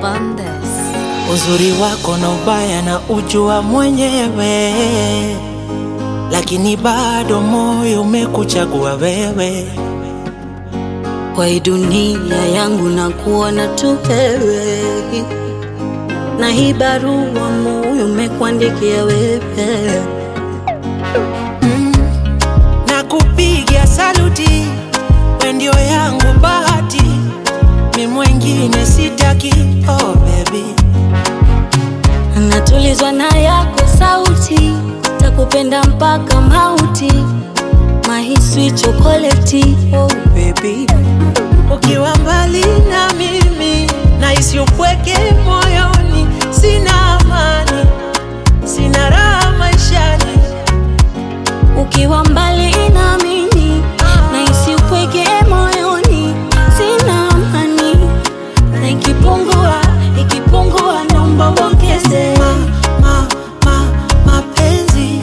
upon this. Uzuri wako na ubaya na ujua mwenyewe, lakini bado moyo umekuchagua wewe. Kwa hii dunia yangu na kuona tu wewe, na hii barua moyo umekuandikia wewe. na kupigia saluti, we ndio yangu bahati, mi mwengine sitaki. Oh baby, Natulizwa na yako sauti, takupenda mpaka mauti, my sweet chocolate. Oh baby, ukiwa mbali na mimi nahisi upweke moyoni, sina amani, sina raha maishani. ukiwa mbali na mimi nahisi upweke moyoni, sina amani, na ikipungua ikipungua, naomba uongeze. ma, ma, ma, mapenzi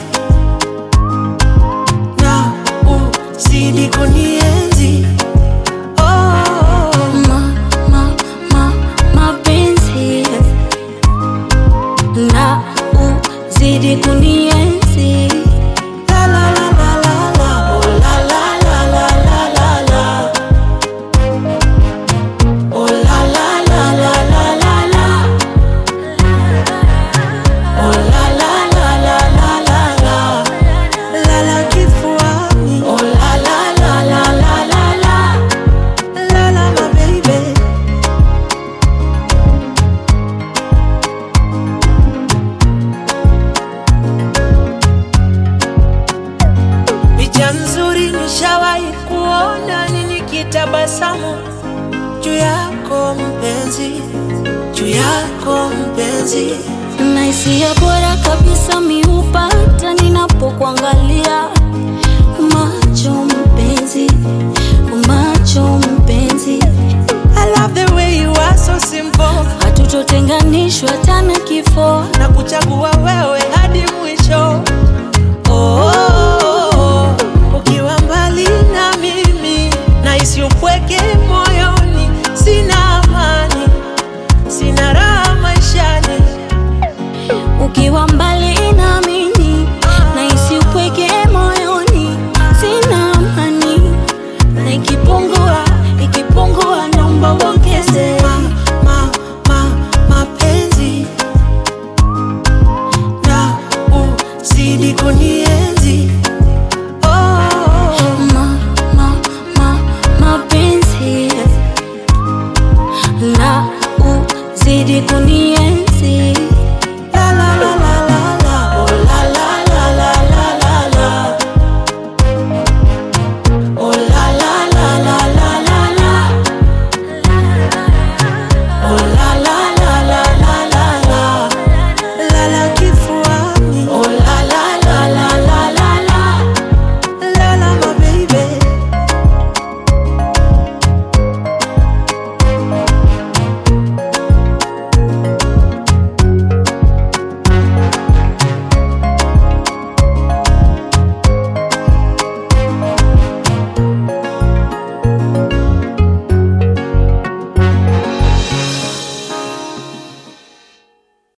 na uzidi kunienzi oh, Ma, ma, ma, mapenzi na uzidi kunienzi. la la la la la la oh la la la la la la la oh la la la la la la la oh la la la la la la la la la kifuani oh la la la la la la la la la my baby Picha nzuri nishawahi kuona ni nikitabasamu juu yako mpenzi, juu yako mpenzi. na hisia bora kabisa miupata ninapokuangalia